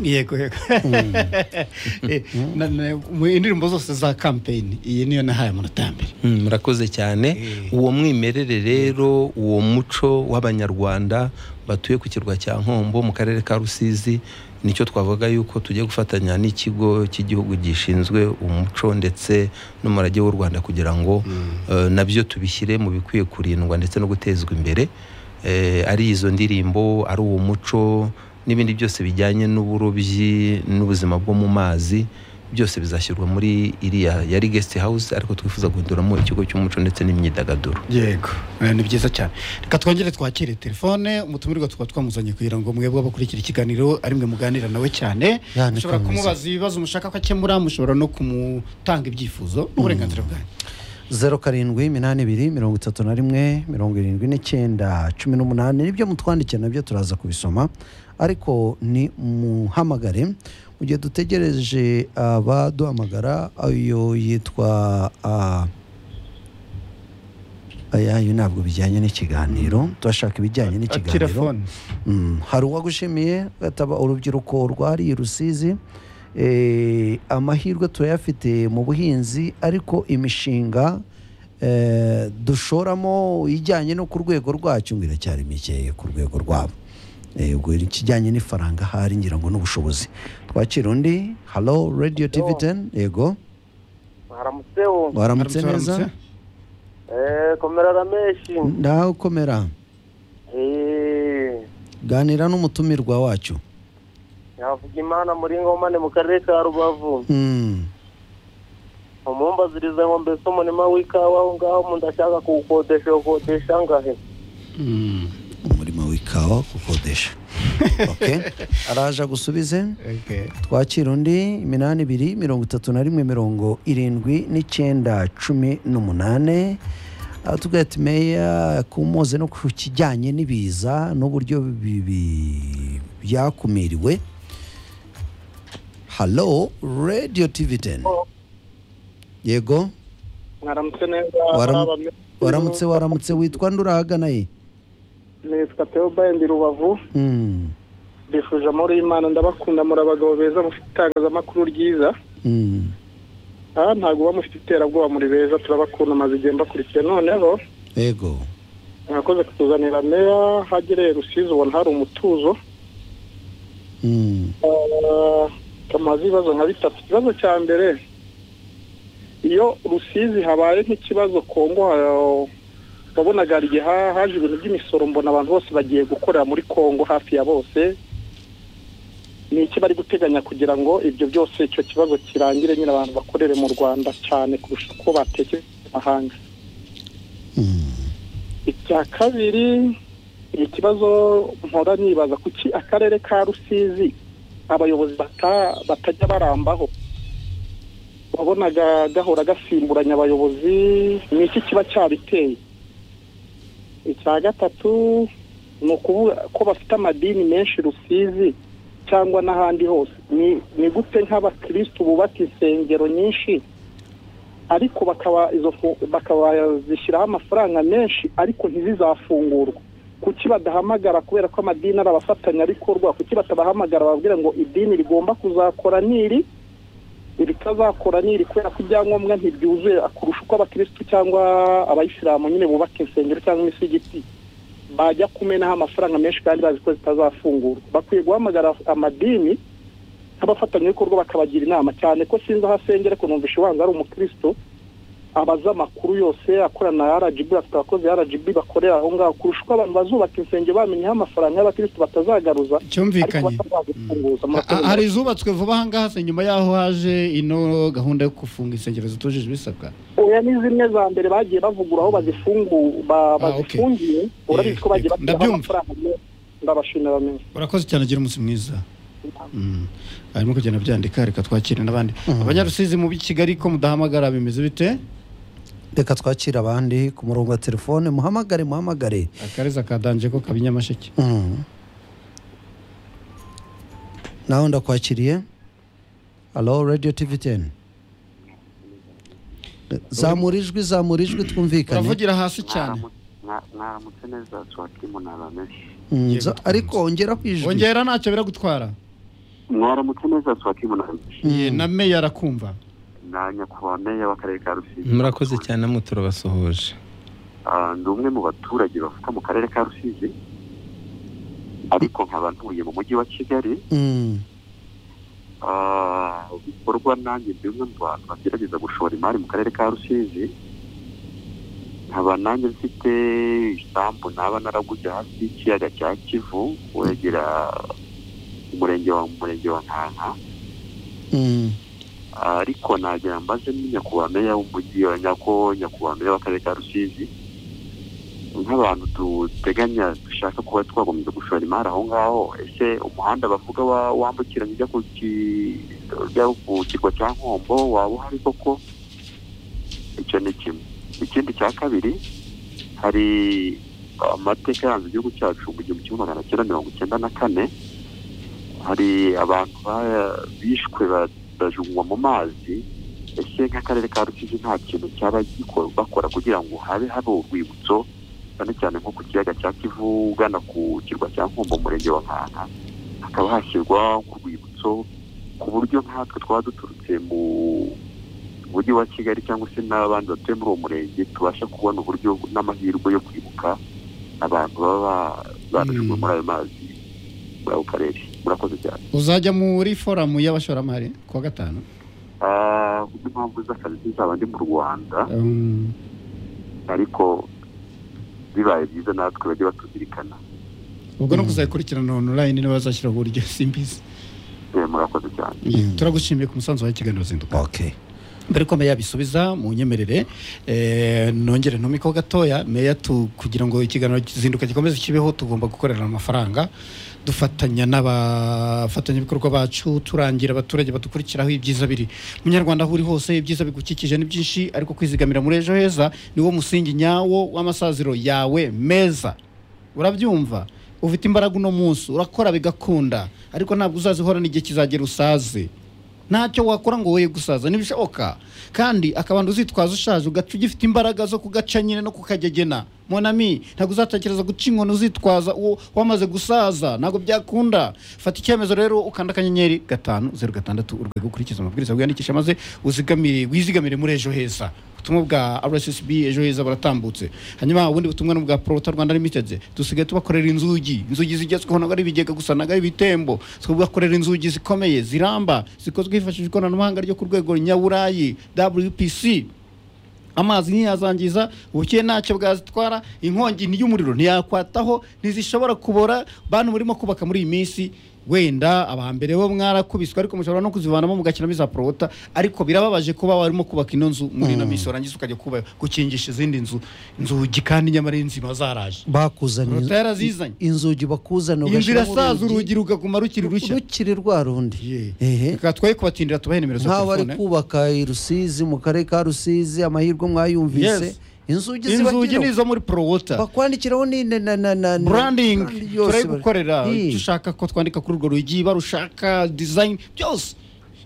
yego yego Eh, na- na- mu indirimbo zose za kampeyini iyi niyo nahaye amanota ya mbere Mm, murakoze cyane uwo mwimerere rero uwo muco w'abanyarwanda batuye ku kirwa cya nkombo mu karere ka rusizi nicyo twavuga yuko tugiye gufatanya n'ikigo cy'igihugu gishinzwe umuco ndetse n'umurage w'u rwanda kugira ngo eh, nabyo tubishyire mu bikwiye kurindwa ndetse no gutezwa imbere Eh, ari izo ndirimbo ari uwo muco n'ibindi byose bijyanye n'uburobyi n'ubuzima bwo mu mazi byose bizashyirwa muri iriya yari guest house ariko twifuza guhinduramo ikigo cy'umuco ndetse n'imyidagaduro yego eh, ni byiza cyane reka twongere twakire telefone umutumirwa tukaba twamuzanye kugira ngo mwebwe abakurikira ikiganiro ari mwe muganira nawe cyane Ya, ni mushobora kaminuza. kumubaza ibibazo mushaka ko akemura mushobora no kumutanga ibyifuzo n'uburenganzira bwanyu zeru karindwi iminani ibiri mirongo itatu na rimwe mirongo irindwi n'icyenda cumi n'umunani nibyo mutwandikiye nabyo turaza kubisoma ariko ni muhamagare mu gihe dutegereje abaduhamagara ayo yitwa ah, aya yo ntabwo bijyanye n'ikiganiro turashaka ibijyanye n'ikiganiro telefone Mm, hari uwagushimiye gataba urubyiruko rwariye rusizi Eh, amahirwe turayafite mu buhinzi ariko imishinga eh, dushoramo ijyanye no ku rwego rwacyo ngo iracyari mikeya ku rwego rwabo Eh, ubwo ikijyanye n'ifaranga ahari ngira ngo n'ubushobozi twakira undi halo radiyo tivi Yo. teni yego haramutseho waramutse neza eee komerara menshi nawe ukomera eee ganira n'umutumirwa wacyo nyavuga imana muri ngomane mu karere ka rubavu Mm, umumbaziriza ngo mbese umurima w'ikawa aho ngaho mu ndashaka kuwukodesha ukodesha ngahe Mm. umurimo w'ikawa gukodesha Okay. araje gusubize Okay. twakira undi iminani ibiri mirongo itatu na rimwe mirongo irindwi n'icyenda cumi n'umunane Ah, tuvuga ati meya kumuze no ku kijyanye n'ibiza n'uburyo bi- bi- byakumiriwe halo radiyo tivi teni yego mwaramutse neza Waram- Mwaba mwe- waramutse waramutse witwa ndurahagana ye nitwa teobaye ndi rubavu Mm, mbifuje amahoro y'imana ndabakunda muri abagabo beza mufite itangazamakuru ryiza mm. aha ntabwo uba mufite iterabwoba muri beza turabakunda maze igihe mbakurikiye noneho yego mwakoze kutuzanira meya hagereye rusizi ubona hari umutuzo Mm. Ah, tumaze ibibazo nka bitatu ikibazo cya mbere iyo rusizi habaye nk'ikibazo kongo ha- wabonaga hari igihe ha- haje ibintu by'imisoro mbona abantu bose bagiye gukorera muri kongo hafi ya bose ni iki bari guteganya kugira ngo ibyo byose icyo kibazo kirangire nyine abantu bakorere mu rwanda cyane kurusha uko batekereza amahanga Mm. icya kabiri ni ikibazo mpora nibaza kuki akarere ka rusizi abayobozi bata- batajya barambaho wabonaga gahora gasimburanya abayobozi ni iki kiba cyabiteye icya gatatu ni ukuvuga ko bafite amadini menshi rusizi cyangwa n'ahandi hose ni ni gute nk'abakirisitu bubaka insengero nyinshi ariko bakaba izo fu- bakaba zishyiraho amafaranga menshi ariko ntizizafungurwe kuki badahamagara kubera ko amadini ari abafatanyabikorwa kuki batabahamagara bababwira ngo idini rigomba kuzakora niri iritazakora niri kubera ko ibyangombwa ntibyuzuye kurusha uko abakirisitu cyangwa abayisilamu nyine bubaka insengero cyangwa imisigiti bajya kumenaho amafaranga menshi kandi bazi ko zitazafungurwa bakwiye guhamagara amadini nk'abafatanyabikorwa bakabagira inama cyane ko sinzi aho asengera ko numvishe ubanza ari umukristo abaza amakuru yose akorana na rgb afite abakozi ba rgb bakorera aho ngaho kurusha uko abantu bazubaka insengero bamenyeho amafaranga y'abakristo batazagaruza ariko cyumvikanye batazazifunguza A- a- hari izubatswe vuba aha ngaha se nyuma y'aho haje ino gahunda yo gufunga insengero zitujuje ibisabwa oya ni zimwe za mbere bagiye bavugura aho bazifungu ba- Ah, okay. bazifungiye urabizi ko bagiye Eh, bashyiraho ndabyumva. amafaranga menshi ndabashimira menshi urakoze cyane agira umunsi mwiza Mm. harimo kugenda byandika reka twakire n'abandi abanyarusizi mu b'i kigali ko mudahamagara bimeze bite reka twakira abandi ku murongo wa telefone muhamagare muhamagare akareza kadanje ko kaba inyamasheke Mm. nawe ndakwakiriye alo radiyo tivi teni zamura ijwi zamura ijwi twumvikane uravugira hasi cyane mwaramutse neza tuwatimu na bamesi nza ariko wongera ku ijwi wongera ntacyo biragutwara mwaramutse neza swati munani Ye, na meya arakumva na nyakubahwa meya w'akarere ka rusizi murakoze cyane namwe turabasuhuje Ah, ndi umwe mu baturage bavuka mu karere ka rusizi ariko nkaba ntuye mu mujyi wa kigali Mm, Ah, bikorwa nanjye ndi umwe mu bantu bagerageza gushora imari mu karere ka rusizi nkaba nanjye mfite isambu naba naraguze hafi y'ikiyaga cya kivu wegera umurenge wa umurenge wa nkanka mm, ariko nagira mbaze ni nyakubahwa meya w'umujyi wa nyako nyakubahwa meya w'akarere ka rusizi nk'abantu duteganya dushaka kuba twagombye gushora imari aho ngaho ese umuhanda bavuga wa- wambukiranya ujya ku ki- ujya ku kirwa cya nkombo waba uhari koko icyo ni kimwe ikindi cya kabiri hari amateka yaranze igihugu cyacu mu gihumbi kimwe magana cyenda mirongo icyenda na kane hari abantu ba- bishwe ba bajungwa mu mazi ese nk'akarere ka rusizi nta kintu cyaba giko- bakora kugira ngo habe habe urwibutso cyane cyane nko ku kiyaga cya kivu ugana ku kirwa cya nkombo umurenge wa nkanka hakaba hashyirwa urwibutso ku buryo nkatwe twaba duturutse mu mujyi wa kigali cyangwa se n'abandi batuye muri uwo murenge tubasha kubona uburyo n'amahirwe yo kwibuka abantu baba barajugunywe muri ayo mazi muri ako karere murakoze cyane uzajya muri foramu y'abashoramari kuwa gatanu Ah, kubwo impamvu z'akazi zizaba ndi mu rwanda Um, ariko bibaye byiza natwe bajye batuzirikana ubwo no kuzayikurikirana online niba bazashyira uburyo simbizi Eh, murakoze cyane Mm. turagushimiye ku musanzu wawe kiganiro zinduka okay mbere ko meya abisubiza mu nyemerere eh, nongere ntumiko gatoya meya tu- kugira ngo ikiganiro zinduka gikomeze kibeho tugomba gukorera amafaranga dufatanya n'abafatanyabikorwa bacu turangira abaturage badukurikiraho ibyiza biri munyarwanda aho uri hose ibyiza bigukikije ni byinshi ariko kwizigamira muri ejo heza niwo musingi nyawo w'amasaziro yawe meza urabyumva ufite imbaraga uno munsi urakora bigakunda ariko ntabwo uzazihorana igihe kizagera usaze ntacyo wakora ngo woye gusaza ntibishoboka kandi akabando uzitwaza ushaje ugaca ugifite imbaraga zo kugaca nyine no kukagegena monami ntabwo uzatekereza guca inkono uzitwaza uwo wamaze gusaza ntabwo byakunda fata icyemezo rero ukanda akanyenyeri gatanu zeru gatandatu urwego ukurikiza amabwiriza wiyandikisha maze uzigamire wizigamire muri ejo heza ubutumwa bwa rssb ejo heza baratambutse hanyuma ubundi butumwa ni ubwa prota rwanda limited dusigaye tubakorera inzugi inzugi zigezweho ntabwo ari ibigega gusa ntabwo ari ibitembo tubakorera inzugi zikomeye ziramba zikozwe hifashishijwe ikoranabuhanga ryo ku rwego nyaburayi wpc amazi ntiyazangiza ubukeye ntacyo bwazitwara inkongi y'umuriro ntiyakwataho ntizishobora kubora bantu murimo kubaka muri iyi minsi wenda abahambere bo mwarakubiswe ariko mushobora no kuzivanamo mugakinamo iza porota ariko birababaje kuba warimo kubaka ino nzu muri ino minsi warangiza ukajya kuba gukingisha izindi nzu inzugi kandi nyamara ari nzima zaraje bakuzanye Leta yarazizanye. inzugi bakuzaniye iyi nzu irasaza urugi rugaguma rukiri rushya rukiri rwa rundi Ehe. reka twoye kubatindira tubahe nimero za nk'abo bari telefone kubaka i rusizi mu karere ka rusizi amahirwe mwayumvise Yes. inzugi inzugi ni zibagiraho izo muri porowota bakwandikiraho ni na na na na na- branding brand yose turayigukorera bari- icyo Hi. ushaka ko twandika kuri urwo rugi barushaka design byose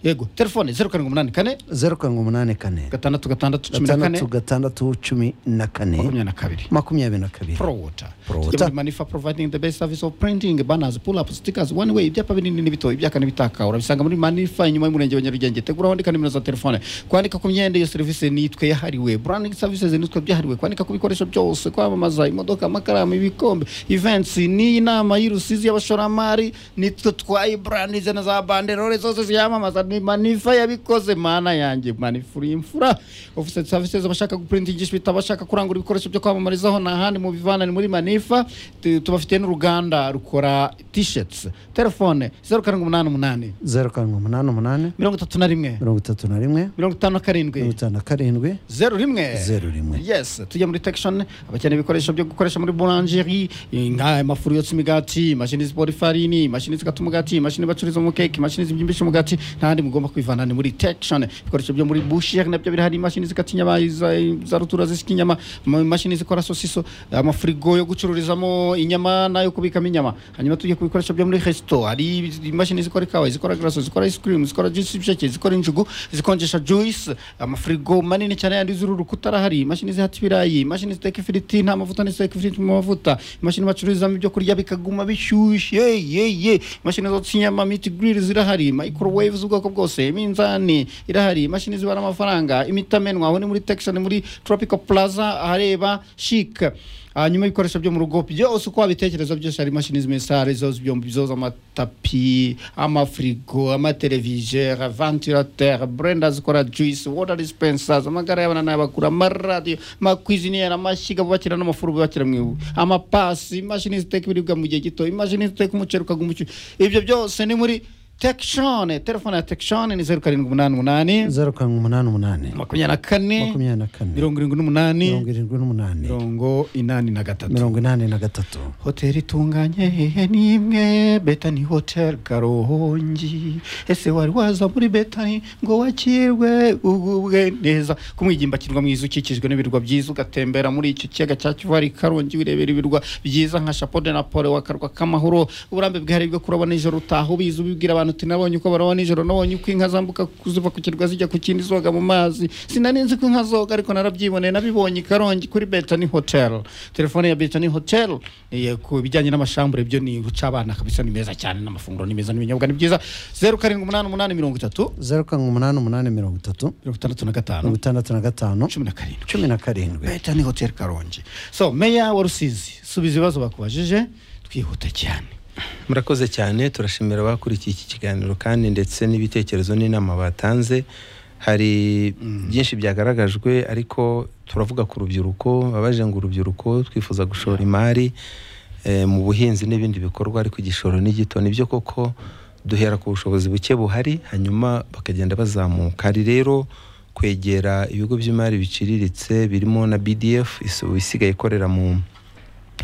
yego telefone zeru karindwi umunani kane zeru karindwi umunani kane gatandatu gatandatu cumi na kane gatandatu gatandatu cumi na kane makumyabiri na kabiri makumyabiri na kabiri prowota Prowota. manifa providing the best service of printing banners pull up stickers one way ibyapa binini n'ibito ibyaka n'ibitaka urabisanga muri manifa inyuma y'umurenge wa nyarugenge tegura wandika nimero za telefone kwandika ku myenda iyo serivisi nitwe yahariwe branding services nitwe byahariwe kwandika ku bikoresho byose kwamamaza imodoka amakaramu ibikombe events n'iyi nama y'urusizi y'abashoramari nitwe twaye brandi zena za banderole zose ziyamamaza ni manifa yabikoze mana yanjye manifa uri imfura office services abashaka guprintingisha ibitabo abashaka kurangura ibikoresho byo kwamamarizaho ni ahandi mu bivana ni muri manifa Tu- tubafitiye n'uruganda rukora t-shirts telefone zeru karindwi umunani umunani zeru karindwi umunani umunani mirongo itatu na rimwe mirongo itatu na rimwe mirongo itanu na mirongo karindwi itanu na karindwi zeru rimwe Zeru rimwe. yes tujya muri tekishoni abakeneye ibikoresho byo gukoresha muri burangeri nk'amafuru yotsa imigati imashini zibora ifarini imashini zikata umugati imashini bacururiza mu keke imashini zibyimbisha umugati nta kandi mugomba kwivana ni muri tekishoni ibikoresho byo muri busheri nabyo biri hari imashini zikata inyama iza- za rutura zisika inyama imashini zikora sosiso amafurigo yo gucururizamo inyama n'ayo kubikamo inyama hanyuma tujye ku bikoresho byo muri resito hari imashini zikora ikawa zikora garaso zikora isikirimu zikora juice y'ibisheke zikora injugu zikonjesha juice amafurigo manini cyane yandi z'uru rukuta arahari imashini zihata ibirayi imashini ziteka ifiriti nta mavuta n'iziteka ifiriti mu mavuta imashini bacururizamo ibyo kurya bikaguma bishyushye ye ye imashini zotsa inyama miti giriri zirahari microwave z'ubwoko bwose iminzani irahari imashini zibara amafaranga imitamenwa aho ni muri tekishoni muri tropical plaza ahareba shike hanyuma ibikoresho byo mu rugo byose uko wabitekereza byose hari imashini z'imisare zose byombi zoza amatapi amafirigo amateleviseri ventilateur brenda zikora juice water dispensers amagare y'abana n'ay'abakuru amaradiyo amakwiziniyeri amashyiga bubakira n'amafuru bubakira mu ibu amapasi imashini ziteka ibiribwa mu gihe gito imashini ziteka umuceri ukaguma ucyuye ibyo byose ni muri tekishoni telefone ya tekishoni ni zeru karindwi umunani umunani zeru karindwi umunani umunani makumyabiri na kane makumyabiri na kane mirongo irindwi n'umunani mirongo irindwi n'umunani mirongo inani na gatatu mirongo inani na gatatu hoteli itunganye hehe n'imwe betani hoteli karongi ese wari waza muri betani ngo wakirwe ugubwe neza ku mwigimba kirwa mwiza ukikijwe n'ibirwa byiza ugatembera muri icyo kiyaga cya kivari karongi wirebera ibirwa byiza nka chapeau de napole wakarwa k'amahoro uburambe bwihariye bwo kuroba nijoro utaha ubizi ubibwira abantu uti nabonye uko baroba nijoro nabonye uko inka zambuka kuziva ku kirwa zijya ku kindi zoga mu mazi sinari nzi ko inka zoga ariko narabyiboneye nabibonye i karongi kuri betani hoteli telefone ya betani hoteli eh, ku bijyanye n'amashambure byo ni guca abana kabisa ni meza cyane n'amafunguro ni meza n'ibinyobwa ni byiza zeru karindwi umunani umunani mirongo itatu zeru karindwi umunani umunani mirongo itatu mirongo itandatu na mirongo gatanu itandatu na gatanu cumi na karindwi cumi na karindwi betani hoteli karongi so meya wa rusizi subiza ibibazo bakubajije twihuta cyane murakoze cyane turashimira abakurikiye iki kiganiro kandi ndetse n'ibitekerezo n'inama batanze hari byinshi byagaragajwe ariko turavuga ku rubyiruko babaje ngo urubyiruko twifuza gushora imari eh, mu buhinzi n'ibindi bikorwa ariko igishoro ni gito nibyo koko duhera ku bushobozi buke buhari hanyuma bakagenda bazamuka hari rero kwegera ibigo by'imari biciriritse birimo na bdf isu- isigaye ikorera mu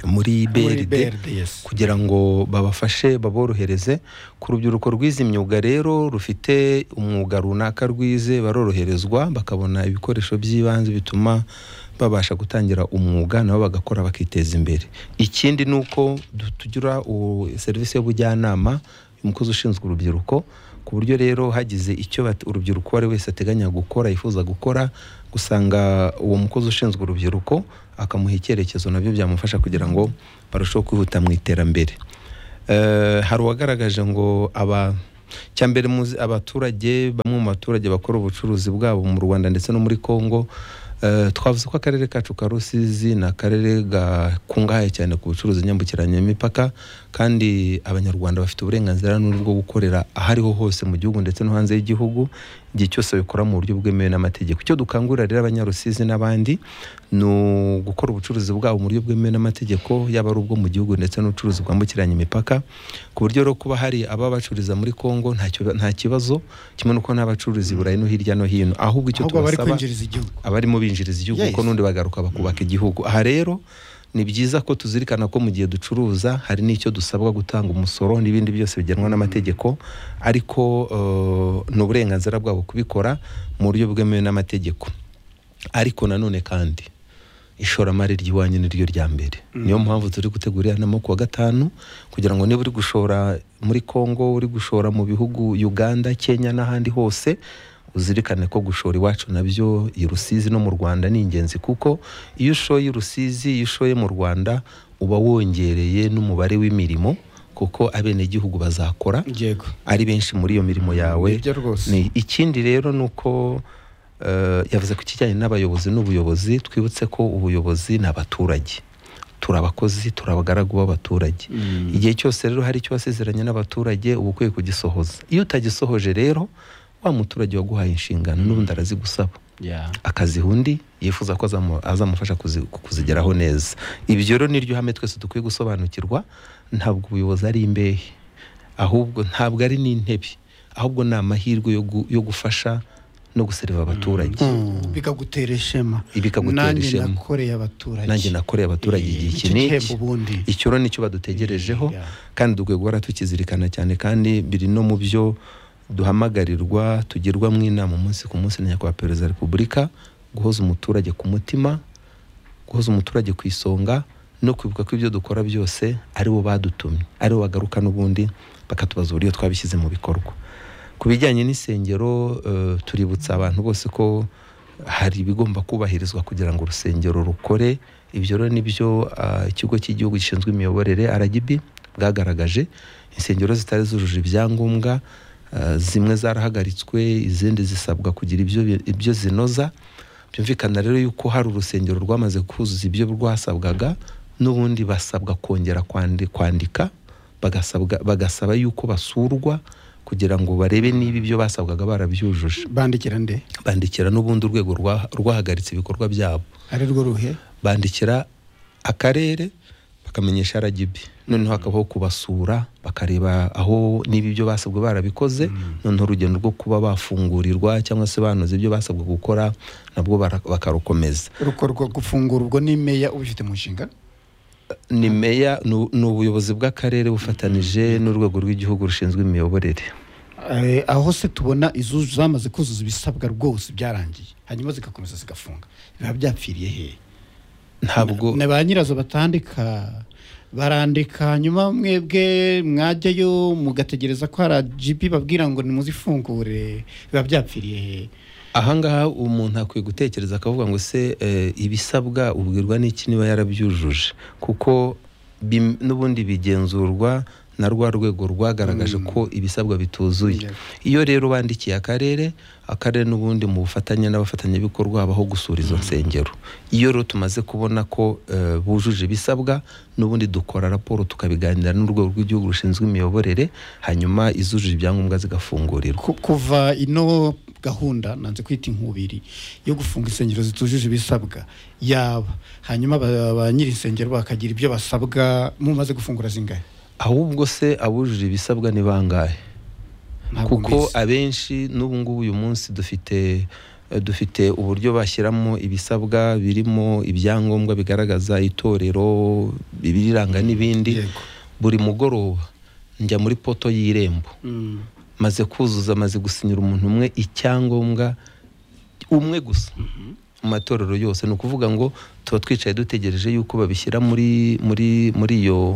muri Muri brd BRD, yes. kugira ngo babafashe baborohereze ku rubyiruko rwize imyuga rero rufite umwuga runaka rwize baroroherezwa bakabona ibikoresho by'ibanze bituma babasha gutangira umwuga nabo bagakora bakiteza imbere ikindi ni uko du- tugira u- serivisi y'ubujyanama umukozi ushinzwe urubyiruko ku buryo rero hagize icyo bat- urubyiruko uwo ari wese ateganya gukora yifuza gukora gusanga uwo mukozi ushinzwe urubyiruko akamuha icyerekezo nabyo byamufasha kugira ngo barusheho kwihuta mu iterambere Eh, hari uwagaragaje ngo aba cyambere muzi abaturage bamwe mu baturage bakora ubucuruzi bwabo mu Rwanda ndetse no muri Kongo eh, twavuze ko akarere kacu ka Rusizi ni akarere gakungahaye cyane ku bucuruzi nyambukiranyamipaka kandi abanyarwanda bafite uburenganzira n'uruhu bwo gukorera aho ariho hose mu gihugu ndetse no hanze y'igihugu igihe cyose babikora mu buryo bwemewe n'amategeko icyo dukangurira rero abanyarusizi n'abandi ni ugukora ubucuruzi bwabo mu buryo bwemewe n'amategeko yaba ari ubwo mu gihugu ndetse n'ubucuruzi bwambukiranya imipaka ku buryo rero kuba hari ababa bacururiza muri Kongo ntacyo- nta kibazo kimwe n'uko n'abacururiza i Burayi no hirya no hino ahubwo icyo ahubwo bari tubasaba kwinjiriza igihugu abarimo binjiriza igihugu Yes. kuko n'undi bagaruka bakubaka igihugu aha rero ni byiza ko tuzirikana ko mu gihe ducuruza hari n'icyo dusabwa gutanga umusoro n'ibindi byose bigenwa n'amategeko ariko eh, ni uburenganzira bwabo kubikora mu buryo bwemewe n'amategeko ariko nanone kandi ishoramari ry'iwanyu ni ryo rya mbere niyo mpamvu turi gutegura iya nama ku wa gatanu kugira ngo niba uri gushora muri kongo uri gushora mu bihugu uganda kenya n'ahandi hose uzirikane ko gushora iwacu nabyo i rusizi no mu rwanda ni ingenzi kuko iyo ushoye i rusizi iyo ushoye mu rwanda uba wongereye n'umubare w'imirimo kuko abenegihugu bazakora yego ari benshi muri iyo mirimo yawe Nibyo rwose. ni ikindi rero ni uko eh, yavuze ku kijyanye n'abayobozi n'ubuyobozi twibutse ko ubuyobozi ni abaturage turi abakozi turi abagaragu b'abaturage igihe cyose rero hari icyo wasezeranye n'abaturage uba ukwiye kugisohoza iyo utagisohoje rero wa muturage waguhaye inshingano n'ubundi arazigusaba Yeah. akaziha undi yifuza ko azamu- azamufasha kuzi- kuzigeraho neza ibyo rero niryo hame twese dukwiye gusobanukirwa ntabwo ubuyobozi ari imbehe ahubwo ntabwo ari n'intebe ahubwo ni amahirwe yo gu- yo gufasha no guseriva abaturage bikagutera ishema Bikagutera ishema. nanjye nakoreye abaturage nanjye nakoreye abaturage igihe iki Nicyo n'iki. gihembo ubundi icyo rero nicyo badutegerejeho Yeah. kandi dukwiye guhora tukizirikana cyane kandi biri no mu byo duhamagarirwa tugirwamo inama umunsi ku munsi na nyakubahwa perezida wa repubulika guhoza umuturage ku mutima guhoza umuturage ku isonga no kwibuka ko ibyo dukora byose ari bo badutumye ari bo bagaruka n'ubundi bakatubaza uburyo twabishyize mu bikorwa ku bijyanye n'insengero eh, tuributsa abantu bose ko hari ibigomba kubahirizwa kugira ngo urusengero rukore ibyo rero nibyo ah, ikigo cy'igihugu gishinzwe imiyoborere RGB bwagaragaje insengero zitari zujuje ibyangombwa ah, zimwe zarahagaritswe izindi zisabwa kugira ibyo bi- ibyo zinoza byumvikana rero yuko hari urusengero rwamaze kuzuza ibyo rwasabwaga n'ubundi basabwa kongera kwandi- kwandika bagasabwa- bagasaba yuko basurwa kugira ngo barebe niba ibyo basabwaga barabyujuje bandikira nde bandikira n'ubundi urwego rwa- rwahagaritse ibikorwa byabo ari rwo ruhe bandikira akarere bakamenyesha RGB noneho hakabaho kubasura bakareba aho niba ibyo basabwe barabikoze noneho urugendo rwo kuba bafungurirwa cyangwa se banoza ibyo basabwe gukora nabwo bara- bakarukomeza rukorwa gufungura ubwo ni meya ubifite mu nshingano ni meya ni ni ubuyobozi bw'akarere bufatanije n'urwego rw'igihugu rushinzwe imiyoborere Eh, aho se tubona izo zamaze kuzuza ibisabwa rwose byarangiye hanyuma zigakomeza zigafunga biba byapfiriye hehe ntabwo na ba nyirazo batandika barandika hanyuma mwebwe mwajyayo mugategereza ko hari agibi babwira ngo nimuzifungure biba byapfiriye hehe ahangaha umuntu akwiye gutekereza akavuga ngo se eh, ibisabwa ubwirwa n'iki niba yarabyujuje kuko bim- n'ubundi bigenzurwa na rwa rwego rwagaragaje ko ibisabwa bituzuye Yeah. iyo rero bandikiye akarere akarere n'ubundi mu bufatanye n'abafatanyabikorwa habaho gusura izo nsengero iyo rero tumaze kubona ko eh, bujuje ibisabwa n'ubundi dukora raporo tukabiganira n'urwego rw'igihugu rushinzwe imiyoborere hanyuma izujuje ibyangombwa zigafungurirwa Ku- kuva ino gahunda nanze kwita inkubiri yo gufunga insengero zitujuje ibisabwa yaba hanyuma ba ba nyiri insengero bakagira ibyo basabwa mumaze gufungura zingahe ahubwo se abujuje ibisabwa ni bangahe Ntabwo kuko mbizi. abenshi n'ubu ngubu uyu munsi dufite dufite uburyo bashyiramo ibisabwa birimo ibyangombwa bigaragaza itorero ibiranga n'ibindi Yego. buri mugoroba njya muri poto y'irembo Mm. maze kuzuza maze gusinyira umuntu umwe icyangombwa umwe gusa mu matorero yose ni ukuvuga ngo tuba twicaye dutegereje yuko babishyira muri muri muri iyo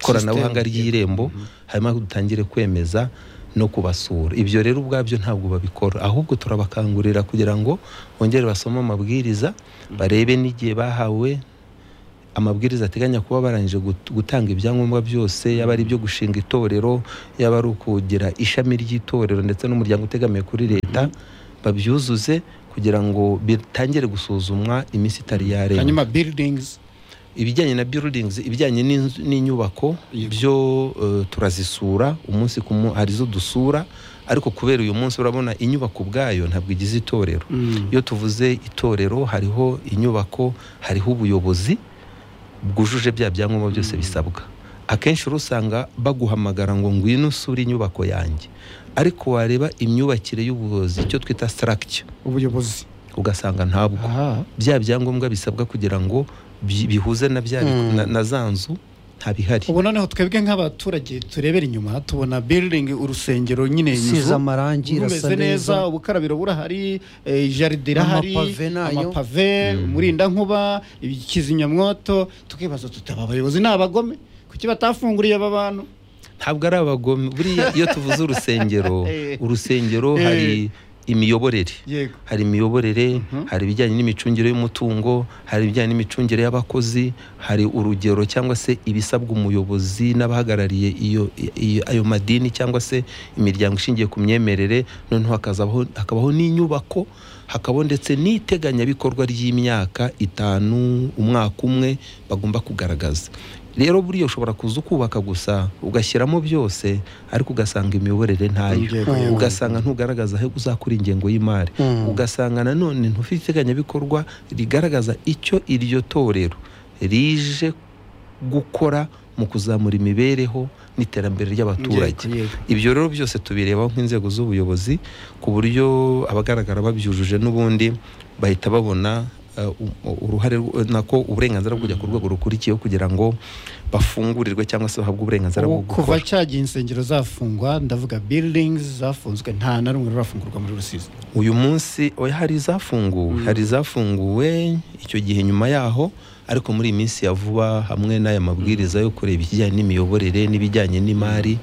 koranabuhanga System. ry'irembo hanyuma dutangire kwemeza no kubasura ibyo rero ubwabyo ntabwo babikora ahubwo turabakangurira kugira ngo bongere basome amabwiriza barebe n'igihe bahawe amabwiriza ateganya kuba barangije gut- gutanga ibyangombwa byose yaba ari ibyo gushinga itorero yaba ari ukugira ishami ry'itorero ndetse n'umuryango utegamiye kuri leta babyuzuze kugira ngo bitangire gusuzumwa iminsi itari yarenga hanyuma buildings ibijyanye na buildings ibijyanye n'inzu- n'inyubako Yego. byo eh, turazisura umunsi ku munsi hari izo dusura ariko kubera uyu munsi urabona inyubako ubwayo ntabwo igize itorero iyo tuvuze itorero hariho inyubako hariho ubuyobozi bwujuje bya byangombwa byose bisabwa akenshi rero usanga baguhamagara ngo ngwino usure inyubako yanjye ariko wareba imyubakire y'ubuyobozi icyo twita structure ubuyobozi ugasanga ntabwo aha bya byangombwa bisabwa kugira ngo bi- bihuze na bya na, na za nzu ntabihari ubu noneho twebwe nk'abaturage turebera inyuma tubona building urusengero nyine inzu, Isize amarangi, irasa rumeze neza. neza ubukarabiro burahari eh, jaride irahari Amapave nayo. amapave umurindankuba ikizimyamwoto tukibaza tutaba abayobozi ni abagome kuki batafunguriye aba bantu ntabwo ari abagome buriya iyo tuvuze urusengero Eh. urusengero hari imiyoborere yego hari imiyoborere hari ibijyanye n'imicungire y'umutungo hari ibijyanye n'imicungire y'abakozi hari urugero cyangwa se ibisabwa umuyobozi n'abahagarariye iyo iyo- ayo madini cyangwa se imiryango ishingiye ku myemerere noneho hakazabaho hakabaho n'inyubako hakabaho ndetse n'iteganyabikorwa ry'imyaka itanu umwaka umwe bagomba kugaragaza rero buriya ushobora kuza ukubaka gusa ugashyiramo byose ariko ugasanga imiyoborere ntayo Yego, yego. ugasanga ntugaragaza aho uzakura ingengo y'imari ugasanga nanone ntufite iteganyabikorwa rigaragaza icyo iryo torero rije gukora mu kuzamura imibereho n'iterambere ry'abaturage yego. ibyo rero byose tubirebaho nk'inzego z'ubuyobozi ku buryo abagaragara babyujuje n'ubundi bahita babona eh, u- uruhare rw- nako uburenganzira bwo kujya ku rwego rukurikiyeho kugira ngo bafungurirwe cyangwa se bahabwe uburenganzira bwo ubu kuva gukora cyagihe insengero zafungwa ndavuga buildings zafunzwe nta na rumwe rurafungurwa muri rusizi uyu munsi oya hari izafunguwe hari izafunguwe icyo gihe nyuma yaho ariko muri iyi minsi ya vuba hamwe n'aya mabwiriza yo kureba ikijyanye n'imiyoborere n'ibijyanye n'imari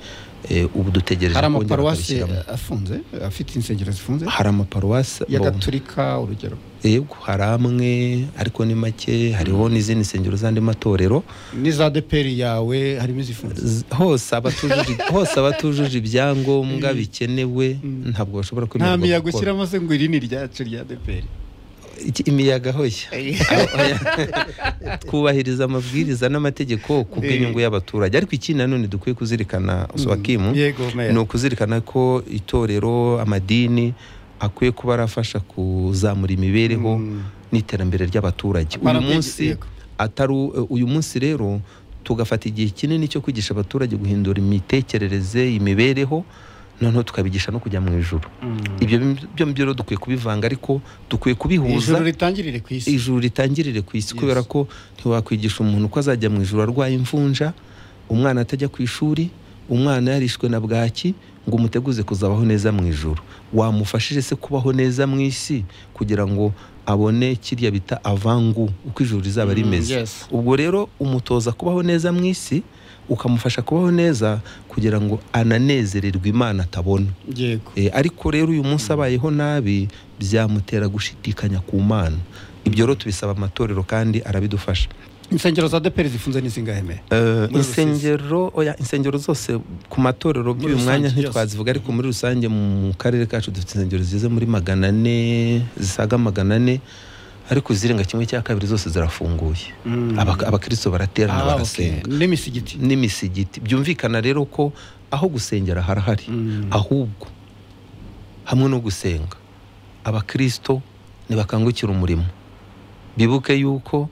eh, ubu dutegereje hari kongera amaparuwasi bakabishyiramo. afunze afite insengero zifunze hari amaparuwasi ya bo- gaturika urugero yego hari amwe ariko ni make hariho n'izindi nsengero z'andi matorero n'iza deperi yawe harimo izifunze Z- hose abatujuje hose abatujuje ibyangombwa bikenewe ntabwo bashobora nta kwemererwa miyaga gukora ushyiramo se ngo iri ni iryacu rya deperi Iki- imiyaga hoya twubahiriza amabwiriza n'amategeko ku bw'inyungu y'abaturage ariko ikindi nanone dukwiye kuzirikana sowakimu yego meya ni ukuzirikana ko itorero amadini akwiye kuba arafasha kuzamura imibereho Mm. n'iterambere ry'abaturage uyu Parapege- munsi yego. atari u- uyu munsi rero tugafata igihe kinini cyo kwigisha abaturage guhindura imitekerereze imibereho noneho tukabigisha no kujya mu ijuru ibyo byombi rero dukwiye kubivanga ariko dukwiye kubihuza ijoro ritangirire ku isi ijuru ritangirire ku isi Yes. kubera ko ntiwakwigisha umuntu ko azajya mu ijuru arwaye imvunja umwana atajya ku ishuri umwana yarishwe na bwaki ngo umuteguze kuzabaho neza mu ijuru wamufashije se kubaho neza mu isi kugira ngo abone kiriya bita avangu uko ijuru rizaba Mm, rimeze yes. ubwo rero umutoza kubaho neza mu isi ukamufasha kubaho neza kugira ngo ananezererwe imana atabona yego Eh, ariko rero uyu munsi abayeho nabi byamutera gushidikanya ku mana ibyo rero tubisaba amatorero kandi arabidufasha insengero za deperi zifunze n'izingahe meya Eh, Muri rusizi. insengero oya insengero zose ku matorero Muri by'uyu rusange mwanya byose. ntitwazivuga ariko muri rusange mu karere kacu dufite insengero zize muri magana ane zisaga magana ane ariko izirenga kimwe cya kabiri zose zirafunguye Abak- abakristo Ah, baraterana okay. bagasenga n'imisigiti n'imisigiti byumvikana rero ko aho gusengera harahari Mm. ahubwo hamwe no gusenga abakristo ntibakangukira umurimo bibuke yuko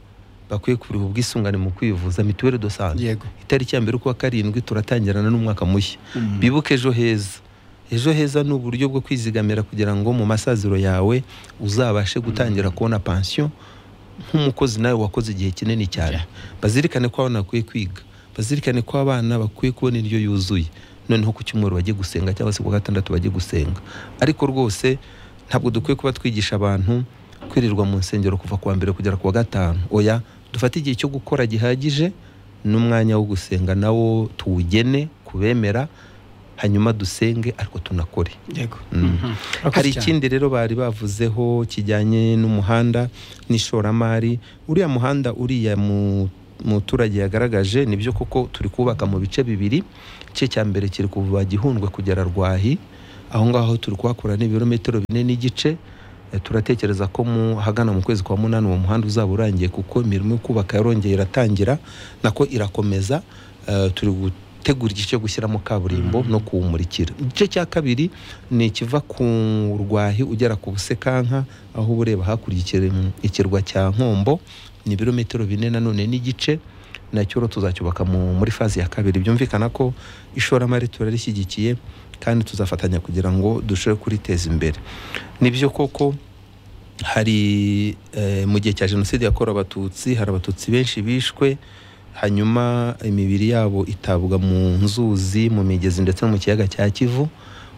bakwiye kuriha ubwisungane mu kwivuza mituweli do sante yego itariki ya mbere ukwa karindwi turatangirana n'umwaka mushya Mm. bibuke ejo heza ejo heza ni uburyo bwo kwizigamira kugira ngo mu masaziro yawe uzabashe gutangira kubona pansiyo nk'umukozi nawe wakoze igihe kinini cyane bazirikane ko abana bakwiye kwiga bazirikane ko abana bakwiye kubona indyo yuzuye noneho ku cyumweru bajye gusenga cyangwa se ku wa gatandatu bajye gusenga ariko rwose ntabwo dukwiye kuba twigisha abantu kwirirwa mu nsengero kuva ku wa mbere kugera ku wa gatanu oya dufate igihe cyo gukora gihagije n'umwanya wo gusenga nawo tuwugene kubemera hanyuma dusenge ariko tunakore yego Mm. Mhm. hari Urakoze cyane. ikindi rero bari bavuzeho kijyanye n'umuhanda n'ishoramari uriya muhanda uriya mu- muturage yagaragaje nibyo koko turi kubaka mu bice bibiri igice cya mbere kiri kuva gihundwe kugera rwahi aho ngaho turi kuhakora n'ibirometero bine n'igice Eh, turatekereza ko mu hagana mu kwezi kwa munani uwo muhanda uzaba urangiye kuko imirimo yo kubaka yarongeye iratangira nako irakomeza Eh, turi gutegura igice cyo gushyiramo kaburimbo no kuwumurikira igice cya kabiri ni ikiva ku rwahi ugera ku busekanka aho uba ureba hakurya ikirem- ikirwa cya nkombo ni ibirometero bine nanone n'igice nacyo rero tuzacyubaka mu- muri fazi ya kabiri byumvikana ko ishoramari turarishyigikiye kandi tuzafatanya kugira ngo dushobore kuriteza imbere ni byo koko hari eh, mu gihe cya jenoside yakorewe abatutsi hari abatutsi benshi bishwe hanyuma imibiri yabo itabwa mu nzuzi mu migezi ndetse no mu kiyaga cya kivu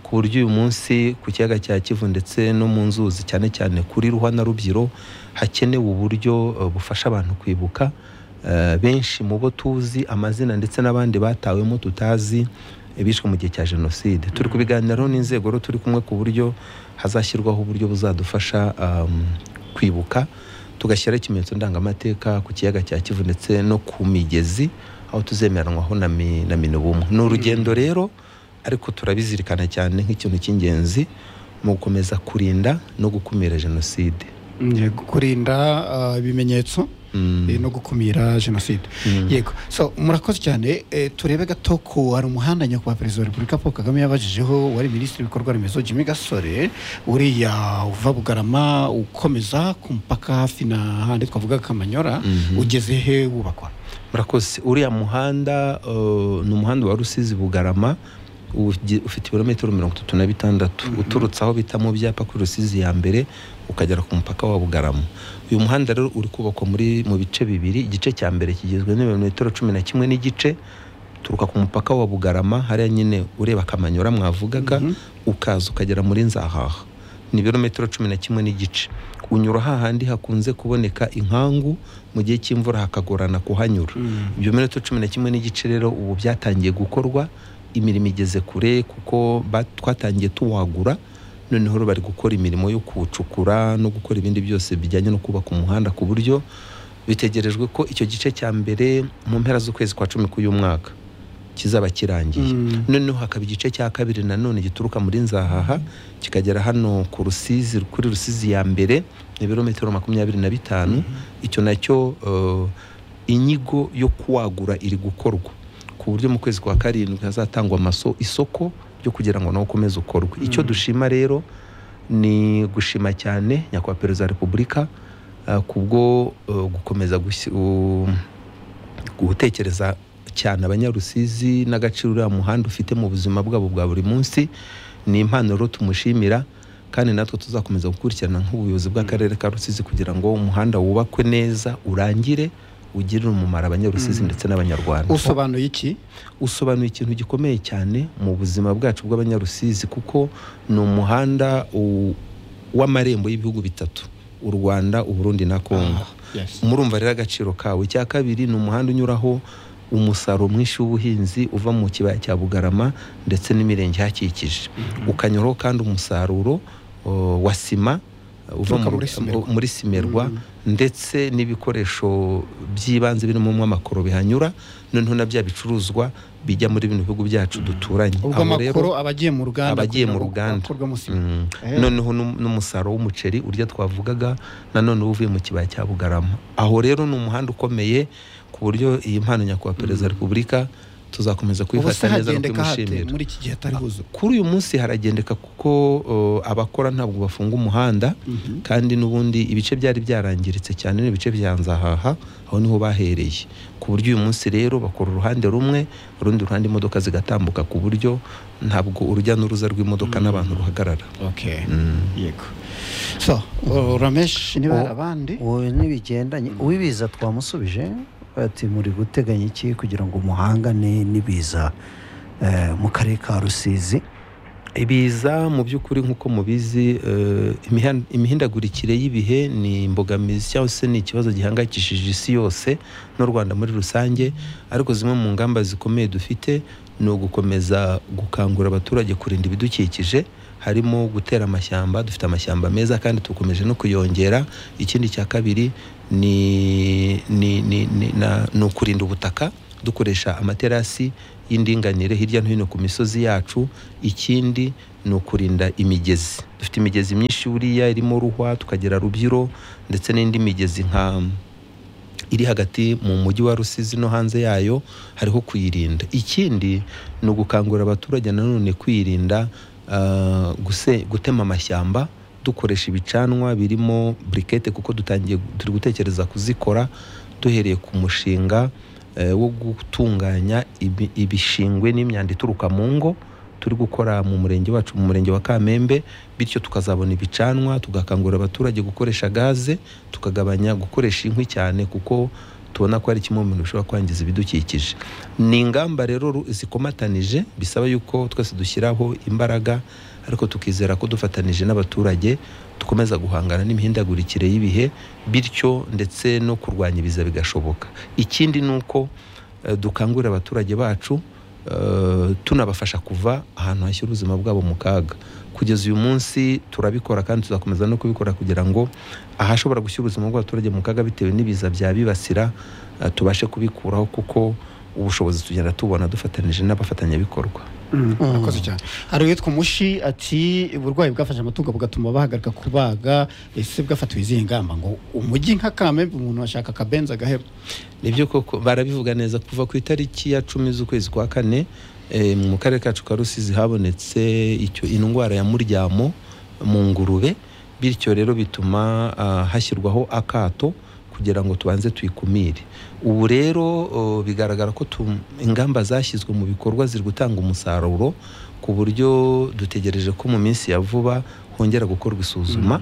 ku buryo uyu munsi ku kiyaga cya kivu ndetse no mu nzuzi cyane cyane kuri ruhwa na rubyiro hakenewe uburyo eh, bufasha abantu kwibuka Eh, benshi mu bo tuzi amazina ndetse n'abandi batawemo tutazi eh, bishwe mu gihe cya jenoside turi kubiganiraho n'inzego rero turi kumwe ku buryo hazashyirwaho uburyo buzadufasha um, kwibuka tugashyiraho ikimenyetso ndangamateka ku kiyaga cya kivu ndetse no ku migezi aho tuzemeranywaho na, mi, na minubumwe ni urugendo rero ariko turabizirikana cyane nk'ikintu cy'ingenzi mu gukomeza kurinda no gukumira jenoside yego kurinda ah, ibimenyetso Mm, eh, no gukumira jenoside mm. yego so murakoze cyane eh, turebe gato ko hari umuhanda nyakubahwa perezida wa repubulika paul kagame yabajijeho wari minisitiri w'ibikorwa remezo jimmy gasore uriya uva bugarama ukomeza ku mupaka hafi na handi twavuga kamanyora Mhm. ugeze he wubakwa murakoze uriya muhanda eh, ni umuhanda wa rusizi bugarama ugi- ufite ibirometero mirongo itatu na bitandatu uturutse aho bita mu byapa kuri rusizi ya mbere ukagera ku mupaka wa bugarama uyu muhanda rero uri kubakwa muri mu bice bibiri igice cya mbere kigizwe n'ibirometero cumi na kimwe n'igice uturuka ku mupaka wa bugarama hariya nyine ureba akamanyora mwavugaga ukaza ukagera muri nzahaha ni ibirometero cumi na kimwe n'igice unyura hahandi hakunze kuboneka inkangu mu gihe cy'imvura hakagorana kuhanyura ibyo birometero cumi na kimwe n'igice rero ubu byatangiye gukorwa imirimo igeze kure kuko ba- twatangiye tuwagura noneho rero bari gukora imirimo yo kuwucukura no gukora ibindi byose bijyanye no kubaka umuhanda ku buryo bitegerejwe ko icyo gice cya mbere mu mpera z'ukwezi kwa cumi k'uyu mwaka kizaba kirangiye Mm. noneho hakaba igice cya kabiri nanone gituruka muri nzahaha kikagera hano ku rusizi kuri rusizi ya mbere ni ibirometero makumyabiri na bitanu icyo nacyo eh, inyigo yo kuwagura iri gukorwa ku buryo mu kwezi kwa karindwi hazatangwa amaso isoko ryo kugira ngo nawe ukomeze ukorwe icyo dushima rero ni gushima cyane nyakubahwa perezida wa repubulika eh, kubwo eh, gukomeza gusi- u- gutekereza cyane abanyarusizi n'agaciro uriya muhanda ufite mu buzima bwabo bwa buri munsi ni impano rero tumushimira kandi natwe tuzakomeza gukurikirana nk'ubuyobozi bw'akarere ka rusizi kugira ngo umuhanda wubakwe neza urangire ugirire umumaro abanyarusizi ndetse n'abanyarwanda usobanuye iki usobanuye ikintu gikomeye cyane mu buzima bwacu bw'abanyarusizi kuko ni umuhanda u- w'amarembo y'ibihugu bitatu u rwanda uburundi na kongo Yes. murumva rero agaciro kawo icya kabiri ni umuhanda unyuraho umusaruro mwinshi w'ubuhinzi uva mu kibaya cya bugarama ndetse n'imirenge ihakikije ukanyuraho kandi umusaruro o, wa sima uva Uturuka mu- muri Simerwa. muri simerwa ndetse n'ibikoresho by'ibanze birimo amakoro bihanyura noneho na bya bicuruzwa bijya muri bino bihugu byacu duturanye ubwo Aho rero- amakoro aba agiye mu ruganda abagiye kugira mu ngo ruganda akorwemo sima. Mm. Eh. noneho n'um- n'umusaruro w'umuceri urya twavugaga nanone uba uvuye mu kibaya cya bugarama aho rero ni umuhanda ukomeye ku buryo iyi mpano nyakubahwa perezida wa repubulika tuzakomeza ubu se kuyifata neza no hagendeka hate kuyimushimira muri iki gihe atari huzura kuri uyu munsi haragendeka kuko uh, abakora ntabwo bafunga umuhanda kandi n'ubundi ibice byari byarangiritse cyane n'ibice bya nzahaha aho niho bahereye ku buryo uyu munsi rero bakora uruhande rumwe urundi ruhande imodoka zigatambuka ku buryo ntabwo urujya n'uruza rw'imodoka n'abantu ruhagarara okay Mm. yego so uh, ramesh niba hari Oh. abandi wowe ntibigendanye uwibiza twamusubije ati muri guteganya iki kugira ngo umuhangane n'ibiza eh, mu karere ka rusizi ibiza mu by'ukuri nk'uko mubizi eh, imihan- imihindagurikire y'ibihe ni imbogamizi cyangwa se ni ikibazo gihangayikishije isi yose n'u rwanda muri rusange ariko zimwe mu ngamba zikomeye dufite ni ugukomeza gukangurira abaturage kurinda ibidukikije harimo gutera amashyamba dufite amashyamba meza kandi dukomeje no kuyongera ikindi cya kabiri ni ni ni ni- na- ni ukurinda ubutaka dukoresha amaterasi y'indinganire hirya no hino ku misozi yacu ikindi ni ukurinda imigezi dufite imigezi myinshi buriya irimo ruhwa tukagira rubyiru ndetse n'indi migezi nka iri hagati mu mujyi wa rusizi no hanze yayo hariho kuyirinda ikindi ni ugukangurira abaturage nanone kwirinda ah, guse- gutema amashyamba dukoresha ibicanwa birimo burikete kuko dutangiye turi gutekereza kuzikora duhereye ku mushinga eh, wo gutunganya ibi- ibishingwe n'imyanda ituruka mu ngo turi gukora mu murenge wacu mu murenge wa kamembe bityo tukazabona ibicanwa tugakangurira abaturage gukoresha gaze tukagabanya gukoresha inkwi cyane kuko tubona ko ari kimwe mu bintu bishobora kwangiza ibidukikije ni ingamba rero ru- zikomatanije bisaba yuko twese dushyiraho imbaraga ariko tukizera ko dufatanije n'abaturage dukomeza guhangana n'imihindagurikire y'ibihe bityo ndetse no kurwanya ibiza bigashoboka ikindi ni uko eh, dukangurira abaturage bacu eh, tunabafasha kuva ahantu hashyira ubuzima bwabo mu kaga kugeza uyu munsi turabikora kandi tuzakomeza no kubikora kugira ngo ahashobora gushyira ubuzima bw'abaturage mu kaga bitewe n'ibiza byabibasira eh, tubashe kubikuraho kuko ubushobozi tugenda tubona dufatanyije n'abafatanyabikorwa akoze cyane hari uwitwa umushi ati uburwayi bwafashe amatungo bugatuma bahagarika kubaga ese bwafatiwe izihe ngamba ngo umujyi nka kamembe umuntu ashaka akabenzi agaheba nibyo koko barabivuga neza kuva ku itariki ya cumi z'ukwezi kwa kane eh, mu karere kacu ka rusizi habonetse icyo indwara ya muryamo mu ngurube bityo rero bituma ah, hashyirwaho akato kugira ngo tubanze tuyikumire ubu rero uh, bigaragara ko tu- ingamba zashyizwe mu bikorwa ziri gutanga umusaruro ku buryo dutegereje ko mu minsi ya vuba hongera gukorwa isuzuma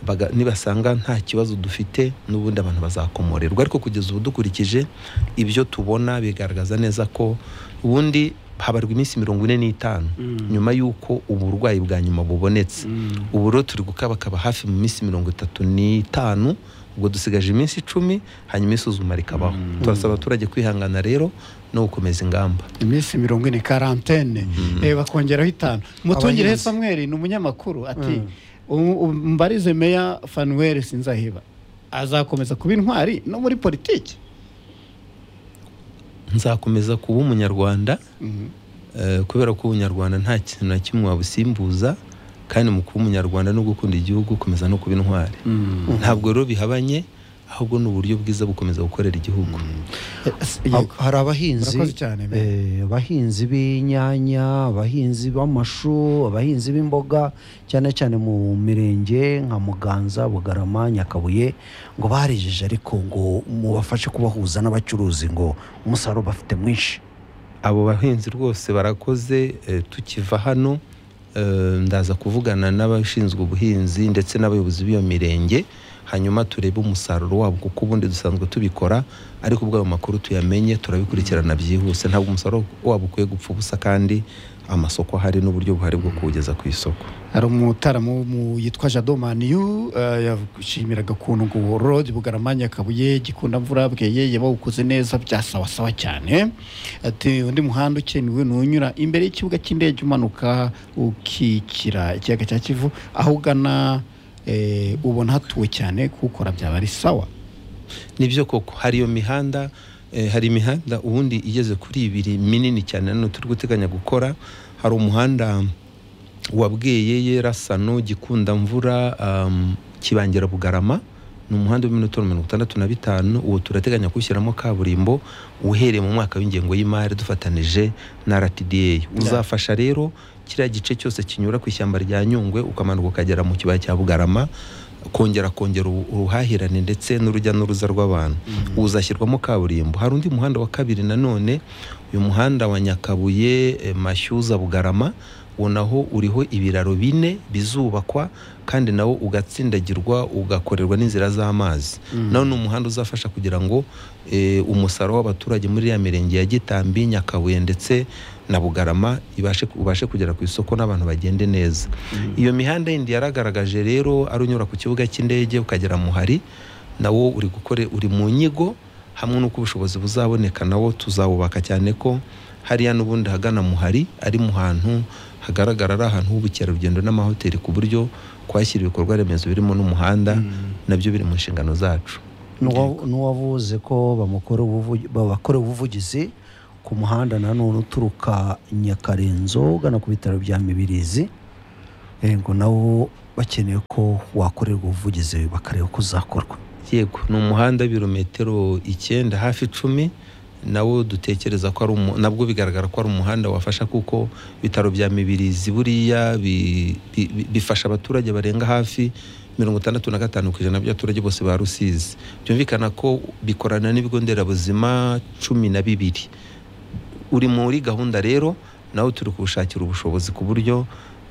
baga- nibasanga nta kibazo dufite n'ubundi abantu bazakomorerwa ariko kugeza ubu dukurikije ibyo tubona bigaragaza neza ko ubundi habarwa iminsi mirongo ine n'itanu nyuma y'uko uburwayi bwa nyuma bubonetse ubu rero turi gukabakaba hafi mu minsi mirongo itatu n'itanu ubwo dusigaje iminsi icumi hanyuma isuzuma rikabaho turasaba abaturage kwihangana rero no gukomeza ingamba iminsi mirongo ine karantene eh, bakongeraho itanu mutungireho Abahinzi. samweri ni umunyamakuru ati "U- u- mbarize meya fanuweli sinzaheba azakomeza kuba intwari no muri politiki nzakomeza kuba umunyarwanda Mhm. eh, kubera ko ubunyarwanda nta kintu na kimwe wabusimbuza kandi mu kuba umunyarwanda no gukunda igihugu ukomeza no kuba intwari ntabwo rero bihabanye ahubwo ni uburyo bwiza bukomeza gukorera igihugu Eh, s- Ha- yego. hari abahinzi Murakoze cyane, eh, abahinzi b'inyanya abahinzi b'amashu abahinzi b'imboga cyane cyane mu mirenge nka muganza bugarama nyakabuye ngo barejeje ariko ngo mubafashe kubahuza n'abacuruzi ngo umusaruro bafite mwinshi abo bahinzi rwose barakoze eh, tukiva hano eh, ndaza kuvugana n'abashinzwe ubuhinzi ndetse n'abayobozi b'iyo mirenge hanyuma turebe umusaruro wabo kuko ubundi dusanzwe tubikora ariko ubwo ayo makuru tuyamenye turabikurikirana byihuse ntabwo umusaruro wabo ukwiye gupfa ubusa kandi amasoko ahari n'uburyo buhari bwo kuwugeza ku isoko hari umutaramu mu- yitwa jadomaniyu yashimiraga ukuntu ngo rodi bugaramanya kabuye gikundamvura bweye yabawukoze neza byasawasawa cyane ati undi muhanda ukenewe ni unyura imbere y'ikibuga cy'indege umanuka ukikira ikiyaga cya kivu aho ugana eh, ubona hatuwe cyane kuwukora byaba ari sawa nibyo koko hari iyo mihanda eh, hari imihanda ubundi igeze kuri ibiri minini cyane nanone turi guteganya gukora hari umuhanda wa bweyeye rasano gikundamvura um, kibangira bugarama ni umuhanda w'iminota mirongo itandatu na bitanu uwo turateganya kuwushyiramo kaburimbo uhereye mu mwaka w'ingengo y'imari dufatanije na rtda uzafasha rero kiriya gice cyose kinyura ku ishyamba rya nyungwe ukamanuka ukagera mu kibaya cya bugarama kongera kongera ubu- ubuhahirane ndetse n'urujya n'uruza rw'abantu uzashyirwamo kaburimbo hari undi muhanda wa kabiri nanone uyu muhanda wa nyakabuye eh, mashyuza bugarama uwo naho uriho ibiraro bine bizubakwa kandi nawo ugatsindagirwa ugakorerwa n'inzira z'amazi nawo ni umuhanda uzafasha kugira ngo eh, umusaruro w'abaturage muri ya mirenge ya gitambi nyakabuye ndetse na bugarama ibashe ubashe kugera ku isoko n'abantu bagende neza iyo mihanda yindi yaragaragaje rero ari unyura ku kibuga cy'indege ukagera muhari nawo uri gukore uri mu nyigo hamwe n'uko ubushobozi buzaboneka nawo tuzawubaka cyane ko hariya n'ubundi hagana muhari ari mu hantu hagaragara ari ahantu h'ubukerarugendo n'amahoteli ku buryo kwashyira ibikorwa remezo birimo n'umuhanda nabyo biri mu nshingano zacu N'uwa- n'uwavuze ko bamukora ubuvugi- babakorewe ubuvugizi ku muhanda nanone uturuka nyakarenzo ugana ku bitaro bya mibirizi eh, ngo nawo bakeneye ko wakorerwa ubuvugizi bakareba ko uzakorwa yego ni umuhanda w'ibirometero icyenda hafi icumi nawo dutekereza ko ari umu- nabwo bigaragara ko ari umuhanda wafasha kuko ibitaro bya mibirizi buriya bi- bi- bi- bifasha abaturage barenga hafi mirongo itandatu na gatanu ku ijana by'abaturage bose ba rusizi byumvikana ko bikorana n'ibigo nderabuzima cumi na bibiri uri muri gahunda rero nawe turi kuwushakira ubushobozi ku buryo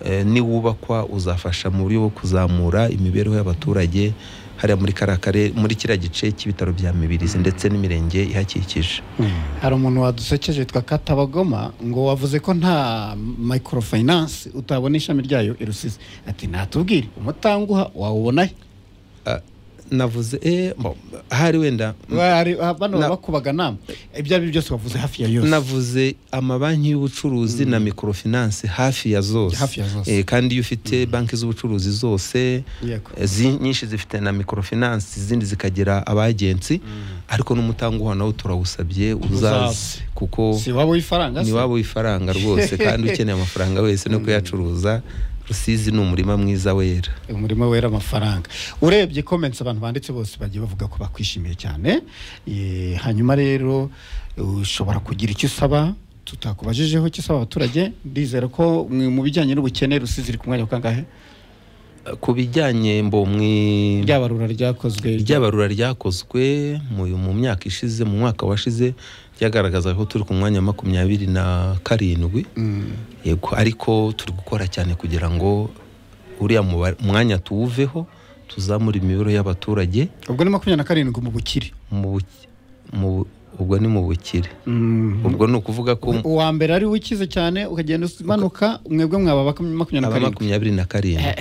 eh, niwubakwa uzafasha mu buryo bwo kuzamura imibereho y'abaturage hariya muri kariya karere muri kiriya gice cy'ibitaro bya mibirizi ndetse n'imirenge ihakikije hari umuntu wadusekeje witwa katabagoma ngo wavuze ko nta microfinance utabona ishami ryayo i rusizi ati natubwire umutanguha wawubona he Ah, navuze eh, mbo- ahari wenda Bari- ah, bano Na- bakubaga nama ibyo ari byo byose wavuze hafi ya yose navuze amabanki y'ubucuruzi na microfinance hafi ya zose Hafi ya zose. Eh, kandi iyo ufite banki z'ubucuruzi zose Yego. eh, zi- nyinshi zifite na microfinance izindi zikagira abagensi ariko n'umutanguha nawo turawusabye uzaze Uzaze. kuko si waba w'ifaranga ni se waba w'ifaranga rwose kandi ukeneye amafaranga wese no kuyacuruza rusizi ni umurima mwiza wera umurimo wera amafaranga urebye comments abantu banditse bose bagiye bavuga ko bakwishimiye cyane Eh, hanyuma rero ushobora kugira icyo usaba tutakubajijeho icyo usaba abaturage ndizera ko mwe mu bijyanye n'ubukene rusizi iri ku mwanya wa kangahe ku bijyanye mbomwi ryabarura ryakozwe ry'abarura ryakozwe mu mu myaka ishize mu mwaka washize ryagaragazaga ko turi ku mwanya wa makumyabiri na karindwi Mm. yego ariko turi gukora cyane kugira ngo uriya muba- mwanya tuwuveho tuzamure imibereho y'abaturage ubwo ni makumyabiri na karindwi mu bukire mu buki- mu- ubwo ni mu bukire Mm. ubwo ni ukuvuga ko uwa mbere ari we ukize cyane ukagenda umanuka mwebwe mwaba baku- makumyabiri na aba karindwi makumyabiri na karindwi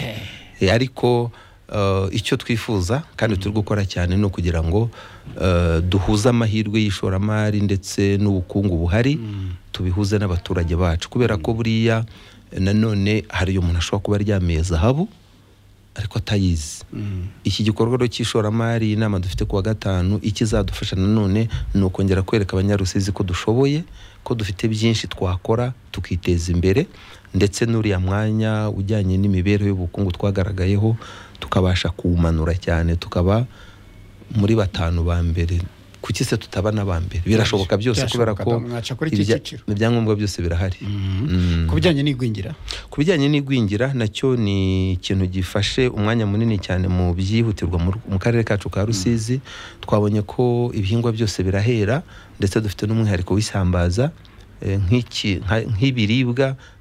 Eh, ariko eh, icyo twifuza kandi turi gukora cyane ni ukugira ngo eh, duhuze amahirwe y'ishoramari ndetse n'ubukungu buhari tubihuze n'abaturage bacu kubera ko buriya eh, nanone hari umuntu ashobora kuba aryamiye zahabu ariko atayizi iki gikorwa rero cy'ishoramari inama dufite kuwa gatanu ikizadufasha nanone ni ukongera kwereka abanyarusizi ko dushoboye ko dufite byinshi twakora tukiteza imbere ndetse n'uriya mwanya ujyanye n'imibereho y'ubukungu twagaragayeho tukabasha kuwumanura cyane tukaba muri batanu ba mbere kuki se tutaba n'aba mbere birashoboka byose kubera Byashoboka, ko mwaca kuri iki ibya- cyiciro. ibyangombwa byose birahari Mm. ku bijyanye n'igwingira ku bijyanye n'igwingira nacyo ni ikintu gifashe umwanya munini cyane mu byihutirwa mu mu karere kacu ka rusizi twabonye ko ibihingwa byose birahera ndetse dufite n'umwihariko w'isambaza eh, nk'iki- nka- nk'ibiribwa